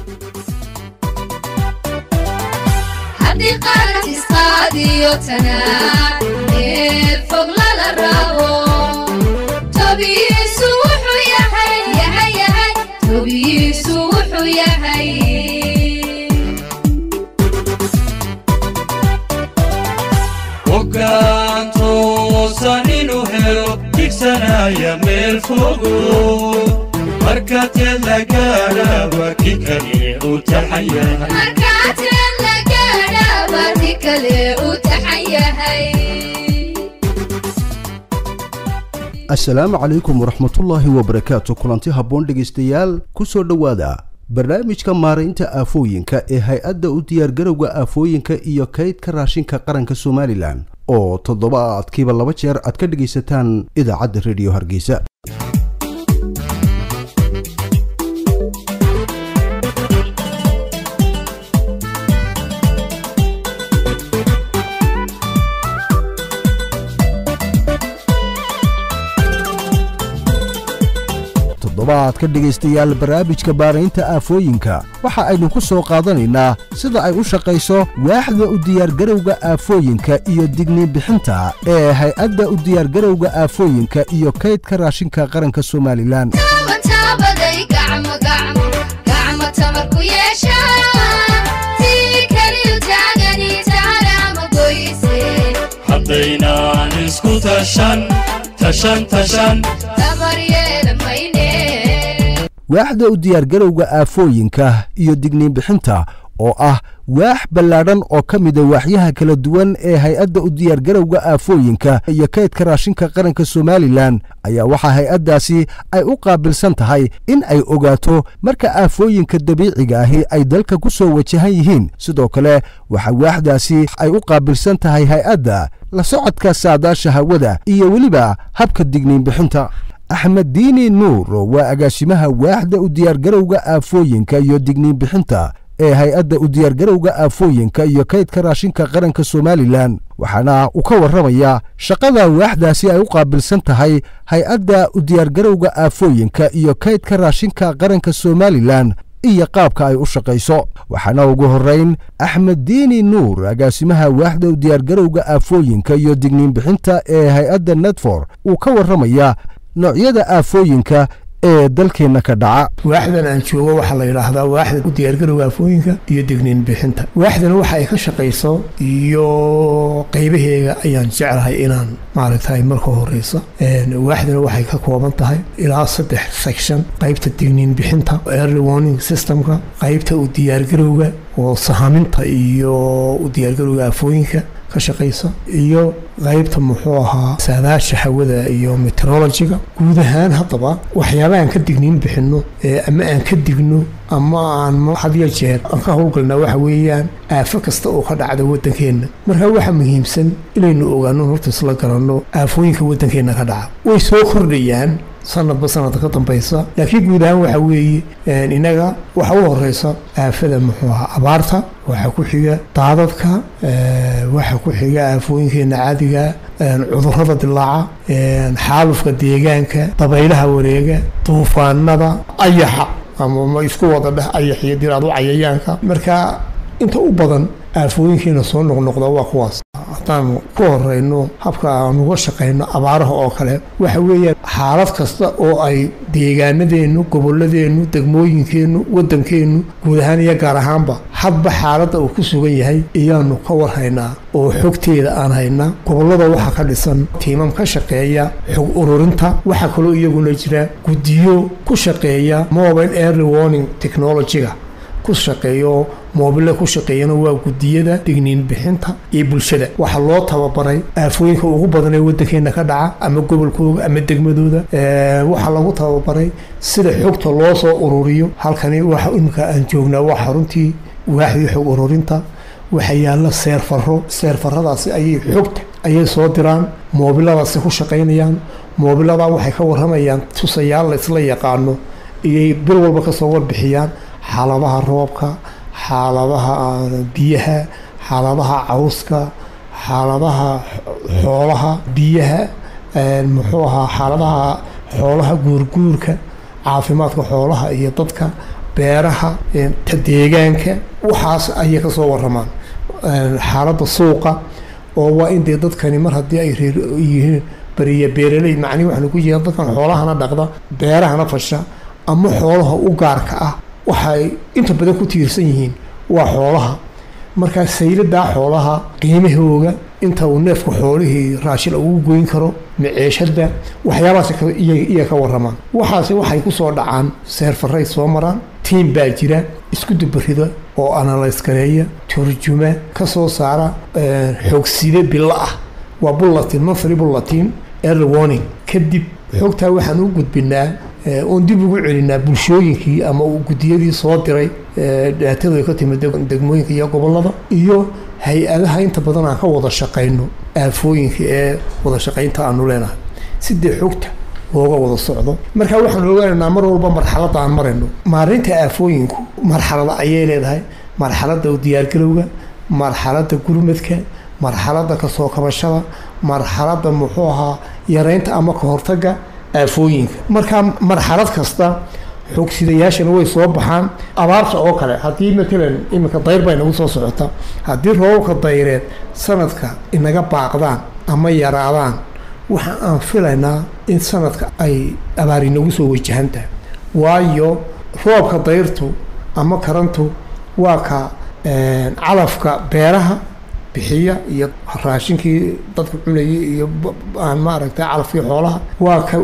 haddii qarantisqaadiyo tanaa ee fog lala rabo tobiyiisu wuxuu yahay yahay yahay tobiyiisu wuxuu yahay hoggaan toosan inuu helo digsanaya meel fogo marka teed la gaadhaba ki kale u taxayahay markaateen la gaadhaaba ti kale u taxan yahay asalaamu calaykum waraxmatullaahi wabarakaatu kulanti habboon dhegaystayaal ku soo dhowaada barnaamijka maaraynta aafooyinka ee hay-adda u diyaargarowga aafooyinka iyo kaydka raashinka qaranka somalilan oo toddobaadkiiba laba jeer aad ka dhegaysataan idaacadda rediyo hargeysa toddobaadka dhegaystayaal barnaamijka baaraynta aafooyinka waxa aynu ku soo qaadanaynaa sida ay u shaqayso waaxda u diyaargarowga aafooyinka iyo digniin bixinta ee hay-adda u diyaargarowga aafooyinka iyo kaydka raashinka qaranka somalilan taabataabaday gacmo gacmo gacmo tamarku yeesha tii keliyu taagani taalaama goyse haddaynaan isku tashan tashan tashan tamar yeelan mayne waaxda u diyaargarowga aafooyinka iyo digniin bixinta oo ah waax ballaadhan oo ka mida waaxyaha kala duwan ee hay-adda u diyaargarowga aafooyinka iyo kaydka raashinka qaranka somalilan ayaa waxaa hay-addaasi ay u qaabilsan tahay in ay ogaato marka aafooyinka dabiiciga ahi ay dalka ku soo wajahan yihiin sidoo kale waxaa waaxdaasi ay u qaabilsan tahay hay-adda la socodka saadaasha hawada iyo weliba habka digniin bixinta axmed diini nuur waa agaasimaha waaxda u diyaargarowga aafooyinka iyo digniin bixinta ee hay-adda u diyaargarowga aafooyinka iyo kaydka raashinka qaranka somalilan waxaana uu ka warramayaa shaqada waaxdaasi ay u qaabilsan tahay hay-adda u diyaargarowga aafooyinka iyo kaydka raashinka qaranka somalilan iyo qaabka ay u shaqayso waxaana ugu horrayn axmed diini nuur agaasimaha waaxda u diyaargarowga aafooyinka iyo digniin bixinta ee hay-adda nedfor uu ka warramayaa noocyada aafooyinka ee dalkeenna ka dhaca waaxdan aan joogo waxaa la yidhaahdaa waaxda u diyaargarowga aafooyinka iyo digniin bixinta waaxdan waxa ay ka shaqayso iyo qaybaheega ayaan jeclahay inaan maaragtay marka horeysa waaxdana waxay ka kooban tahay ilaa saddex section qaybta digniin bixinta early warning systemka qaybta u diyaargarowga oo sahaminta iyo u diyaargarowga aafooyinka ka shaqaysa iyo qaybta muxuu ahaa saadaasha hawada iyo meteorologiga guud ahaan haddaba waxyaabahaan ka digniin bixinno ama aan ka digno ama aan hadiyo jeer aan ka howlgalnaa waxa weeyaan aafo kasta oo ka dhacda waddankeenna markaa waxaa muhiimsan inaynu ogaano horta isla garanno aafooyinka waddankeenna ka dhaca way soo kordhayaan sanadba sanadka ka dambaysa laakiin guud ahaan waxa weeye inaga waxa u horeysa aafada muxuu ahaa abaarta waxaa ku xiga daadadka waxaa ku xiga aafooyinkeena caadiga cudurrada dilaaca xaalufka deegaanka dabaylaha wareega duufaanada ayaxa ama isku wada dheh ayax iyo diraadu cayayaanka marka inta u badan aafooyinkeena soo noqnoqda waa kuwaas haddaan ku horeyno habka aan uga shaqayno abaaraha oo kale waxa weeyaan xaalad kasta oo ay deegaanadeennu gobolladeennu degmooyinkeennu waddankeennu guud ahaan iyo gaar ahaanba hadba xaaladda uu ku sugan yahay iyaanu ka warhaynaa oo xogteeda aan haynaa gobollada waxaa ka dhisan tiimam ka shaqeeya xog ururinta waxaa kaloo iyaguna jira guddiyo ku shaqeeya mobile early warning technologyga ku shaqeeyo moobile ku shaqeeyana waa gudiyada digniin bixinta iyo bulshada waxaa loo tababaray aafooyinka ugu badan ee waddankeena ka dhaca ama gobolkooda ama degmadooda waxaa lagu tababaray sida xogta loo soo ururiyo halkani waxa imika aan joognaa waa xaruntii waaxdii xog ururinta waxaa yaalla seerfaro seerfaradaasi ayay xogta ayay soo diraan moobiladaasi ku shaqaynayaan moobiladaa waxay ka warramayaan tusayaal la isla yaqaano iyay bil walba kasoo warbixiyaan xaaladaha roobka xaaladaha biyaha xaaladaha cawska xaaladaha xoolaha biyaha muxuu ahaa xaaladaha xoolaha guurguurka caafimaadka xoolaha iyo dadka beeraha ta deegaanka waxaas ayay ka soo waramaan xaaladda suuqa oo waa in dee dadkani mar haddii ay reer yihiin beriya beeraley macnihi waxaanu ku jeeda dadkan xoolahana dhaqda beerahana fasha ama xoolaha u gaarka ah waxay inta badan ku tiirsan yihiin waa xoolaha markaa sayladaa xoolaha qiimahooga inta uu neefka xoolihii raashin ugu goyn karo maceeshada waxyaabahaas iya ka waramaan waxaase waxay ku soo dhacaan seerfaray soo maraan tiim baa jira isku dubarida oo analyse gareeya turjuma ka soo saara xoogside bilo ah waa bullatin monthly bullatin early warning kadib xogtaa waxaan u gudbinaa oon dib ugu celinaa bulshooyinkii ama guddiyadii soo diray dhaatadu ay ka timid degmooyinka iyo gobollada iyo hay-adaha inta badan aan ka wada shaqayno aafooyinka ee wada shaqaynta aanu leenahay sidee xogta looga wada socdo markaa waxaan ogaanaynaa mar walba marxaladda aan marayno maarinta aafooyinku marxalada ayay leedahay marxaladda diyaargarowga marxaladda gurmadka marxaladda kasoo kabashada marxaladda muxuu ahaa yareynta ama ka hortaga aafooyinka markaa marxalad kasta xoogsidayaashana way soo baxaan abaarta oo kale haddii matalan iminka dayr baa inagu soo socota haddii roobabka dayreed sanadka inaga baaqdaan ama yaraadaan waxa aan filaynaa in sanadka ay abaar inagu soo wajahan tahay waayo roobka dayrtu ama karantu waa ka calafka beeraha bixiya iyo raashinkii dadka cunayay iyo aan maaragtay calafkii xoolaha waa ka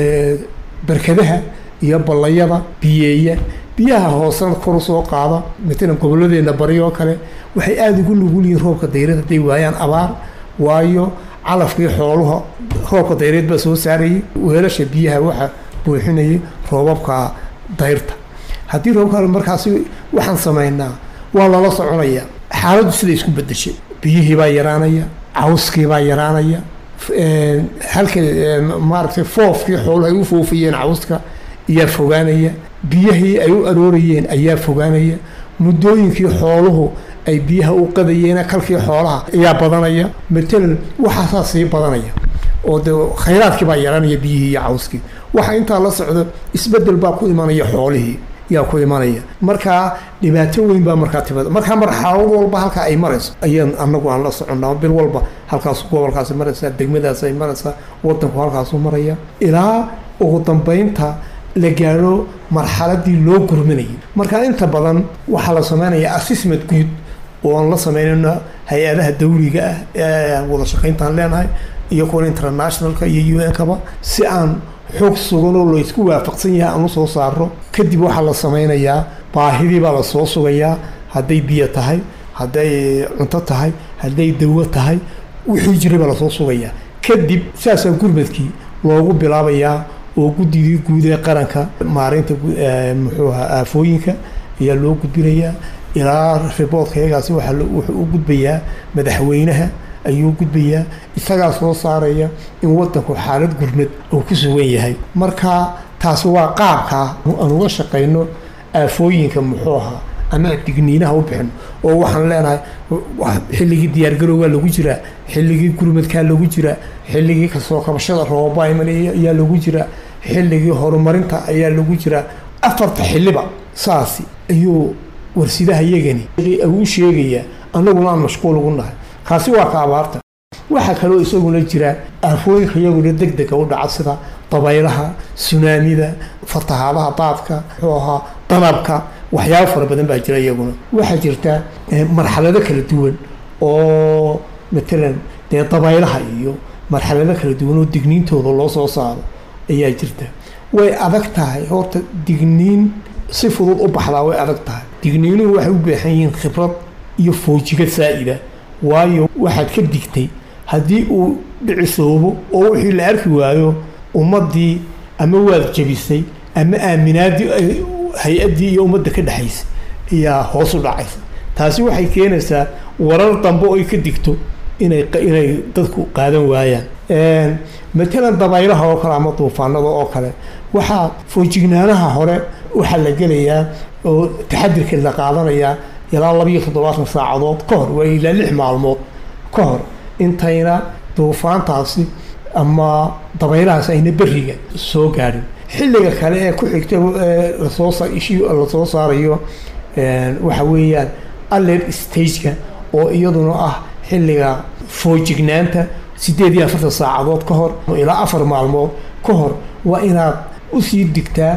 barkadaha iyo ballayada biyeeya biyaha hoosena kor u soo qaada matalan gobolladeena bari oo kale waxay aada ugu nugul yihiin roobka dayreed hadday waayaan abaar waayo calafkii xooluha roobka dayreed baa soo saarayay weelasha biyaha waxa buuxinayay roobabka dayrta haddii roobka markaasi waxaan samaynaa waa lala soconaya xaaladdu siday isku bedeshay biyihii baa yaraanaya cawskii baa yaraanaya halka maaragtay foofkii xooluhu ay u foofayeen cawska ayaa fogaanaya biyihii ay u aroorayeen ayaa fogaanaya muddooyinkii xooluhu ay biyaha u qadayeen kalkii xoolaha ayaa badanaya matalan waxaasaa sii badanaya oo de khayraadkii baa yaraanaya biyihii iyo cawskii waxa intaa la socdo isbedel baa ku imanaya xoolihii yaa ku imanaya markaa dhibaato weyn baa markaa timaada markaa marxalad walba halkaa ay marayso ayaan anagu aan la soconnaa bil walba halkaas gobolkaasi maraysaa degmadaas ay maraysaa wadanku halkaasu maraya ilaa ugu dambeynta la gaadho marxaladii loo gurmanayay markaa inta badan waxaa la sameynaya assessment guud oo aan la sameynayno hay-adaha dawliga ah ee wada shaqayntaan leenahay iyo kuwa internationalka iyo u n kaba si aan xoog sugan oo laysku waafaqsan yahay aan usoo saaro kadib waxaa la sameynayaa baahidii baa lasoo sugayaa hadday biyo tahay hadday cunto tahay hadday dawo tahay wixii jiray baa lasoo sugayaa kadib saasaa gurmadkii loogu bilaabayaa oo guddigii guud ee qaranka maareynta muxuu ahaa aafooyinka ayaa loo gudbinayaa ilaa riboodka iyagaasi waxaa wuxuu u gudbayaa madaxweynaha ayuu gudbayaa isagaa soo saaraya in wadanku xaalad gurmad uu ku sugan yahay marka taasi waa qaabkaa aan uga shaqayno aafooyinka muxuu ahaa ama digniinaha u bixin oo waxaan leenahay xilligii diyaargarowgaa lagu jiraa xilligii gurmadkaa lagu jiraa xilligii kasoo kabashada roobabaa imanaya ayaa lagu jiraa xilligii horumarinta ayaa lagu jiraa afarta xilliba saasi ayuu warsidaha yagani u sheegayaa annaguna aan mashquul ugu nahay kaasi waa ka abaarta waxaa kaloo isaguna jira aafooyinka iyaguna deg dega u dhaca sida dabaylaha sunaamida fatahaadaha daadka muxuu ahaa danabka waxyaabo fara badan baa jira iyaguna waxaa jirta marxalado kala duwan oo matalan dee dabaylaha iyo marxalado kala duwan oo digniintooda loo soo saaro ayaa jirta way adag tahay horta digniin si fudud u baxdaa way adag tahay digniinuhu waxay u baahan yihiin khibrad iyo foojigad saa'ida waayo waxaad ka digtay haddii uu dhicisoobo oo wixii la arki waayo ummaddii ama waad jebisay ama aaminaadii hay-addii iyo ummadda ka dhexaysa ayaa hoos u dhacaysa taasi waxay keenaysaa warar dambe oo ay ka digto inay inay dadku qaadan waayaan matalan dabaylaha oo kale ama duufaanada oo kale waxaa foojignaanaha hore waxaa la gelayaa oo taxadirka la qaadanayaa ilaa labiiyo toddobaatan saacadood ka hor waa ilaa lix maalmood ka hor intayna duufaantaasi ama dabaylahaas ayna beriga soo gaadhin xilliga kale ee ku xigta ee lasoo sa- ishi lasoo saarayo een, waxa weeyaan alert stageka oo iyaduna ah xilliga foojignaanta sideed iyo afartan saacadood ka hor ilaa afar maalmood ka hor waa inaad usii digtaa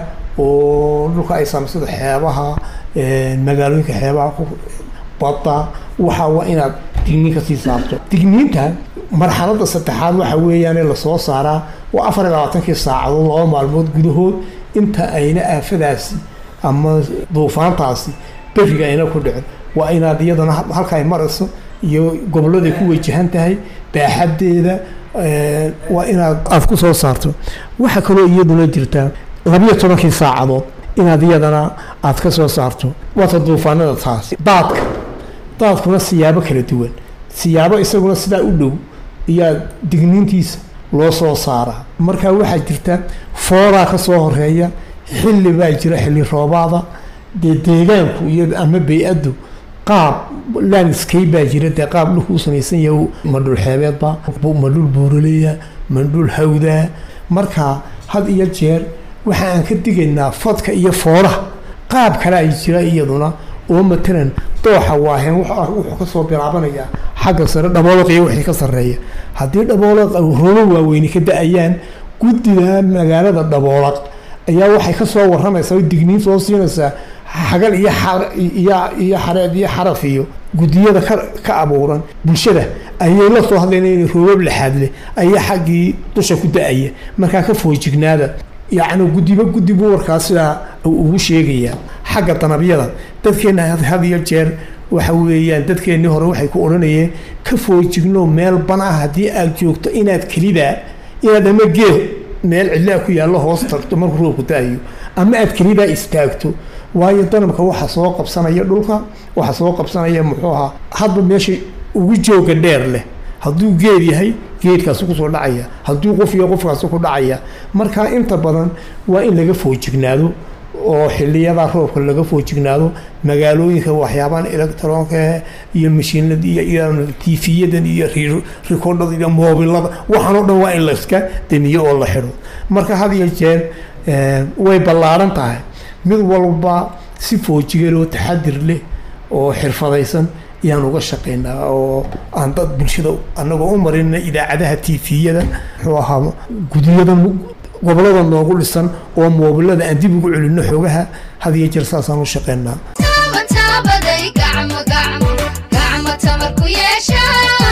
oo dhulka ay saamaysada xeebaha een, magaalooyinka xeebaha ku badda waxa waa inaad digniin kasii saarto digniinta marxaladda saddexaad waxa weeyaane lasoo saaraa waa afar iyo labaatankii saacadood laba maalmood gudahood inta ayna aafadaasi ama duufaantaasi beriga ayna ku dhicin waa inaad iyadana ha- halka ay marayso iyo goboladay ku wajahan tahay baaxadeeda eh, waa inaad aad ku soo saarto waxaa kaloo iyaduna jirtaa labiyo tobankii saacadood inaad iyadana aad ka soo saarto waata duufaanada taas daadka daadkuna siyaabo kala duwan siyaabo isaguna sidaa u dhow iyaa digniintiisa loo soo saaraa marka waxaa jirta fooraa ka soo horeeya xilli baa jira xilli roobaada dee deegaanku iyo ama bay-addu qaab landscape baa jira dee qaab dhulku u samaysan yahay ma dhul xeebeedba ma dhul buuraleya ma dhul hawdaa marka had iyo jeer waxa aan ka digaynaa fadka iyo fooraha qaab kale ay jira iyaduna oo matalan dooxa waaheen wuxuu wuxuu ka soo bilaabanayaa xagga sare dhaboolaq iyo wixii ka sarreeya haddii dhaboolaq robo waaweyni ka da-ayaan guddida magaalada dhaboolaq ayaa waxay ka soo waramaysaa oo digniin soo siinaysaa xagal iyo xa- iyo iyo xareed iyo xaraf iyo guddiyada ka ka abuuran bulshada ayay la soo hadlayna inay roobab laxaad leh ayaa xaggii dusha ku da-aya markaa ka foojignaada yacni guddiba guddi buu warkaas sidaa uu ugu sheegayaa xagga danabyada dadkeenna had- had iyo jeer waxa weeyaan dadkeennii hore waxay ku odhanayeen ka foojigno meel ban ah haddii aad joogto inaad kelidaa inaad ama geed meel cidlaa ku yaallo hoos tagto markuu roobku da-ayo ama aad kelidaa istaagto waayo danabka waxa soo qabsanaya dhulka waxa soo qabsanaya muxuu ahaa hadba meesha ugu jooga dheer leh hadduu geed yahay geedkaasi kusoo dhacaya hadduu qof yahay qofkaasi ku dhacaya marka inta badan waa in laga foojignaado oo xiliyada roobka laga foojignaado magaalooyinka waxyaabahan electronka iyo mashiinada iyo iyo tiifiyadan iyo ri- rikoodhada iyo moobilada waxaan oo dhan waa in layska damiyo oo la xidho marka had iyo jeer eh, way ballaaran tahay mid walba si foojigan oo taxadir leh oo xirfadaysan ayaan uga shaqaynaa oo aan dad bulshada anagoo u marina idaacadaha tiifiyada muxuu ahaa gudiyada gobolada noogu dhisan oo moobilada aan dib ugu celinno xogaha had iyo jeer saasaan u shaqaynaa taaban taabaday gacmo gacmo gacmo tamar ku yeesha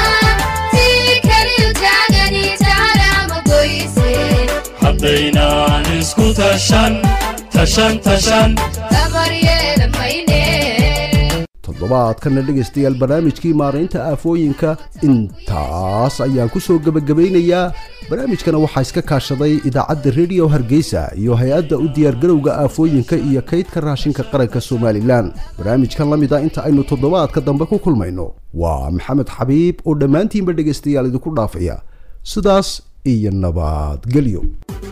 tii keliyu taagani taalaama goyse haddaynaan isku tashan tashan tashan tamar yeelan mayne toddobaadkana dhegaystayaal barnaamijkii maaraynta aafooyinka intaas ayaan ku soo gebagabaynayaa barnaamijkana waxaa iska kaashaday idaacadda rediyo hargeysa iyo hay-adda u diyaargarowga aafooyinka iyo kaydka raashinka qaranka somalilan barnaamijkan la mid a inta aynu toddobaadka dambe ku kulmayno waa maxamed xabiib oo dhammaantiinba dhegaystayaal idinku dhaafaya sidaas iyo nabadgelyo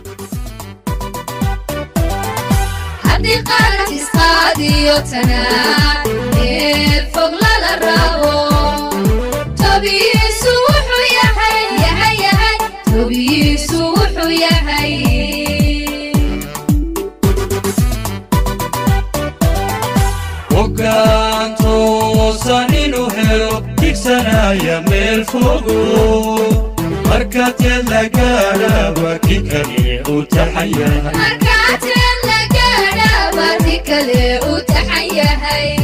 haddii qaran isqaadiyo tanaa ee fog lala rabo tobiyiisu wuxuu yahay yahay yahay tobiyiisu wuxuu yahay hoggaan toosan inuu helo dhigsanaya meel fogo marka teed la gaadhaba ki kale u taxaya markaateen la gaadha baati kale u taxan yahay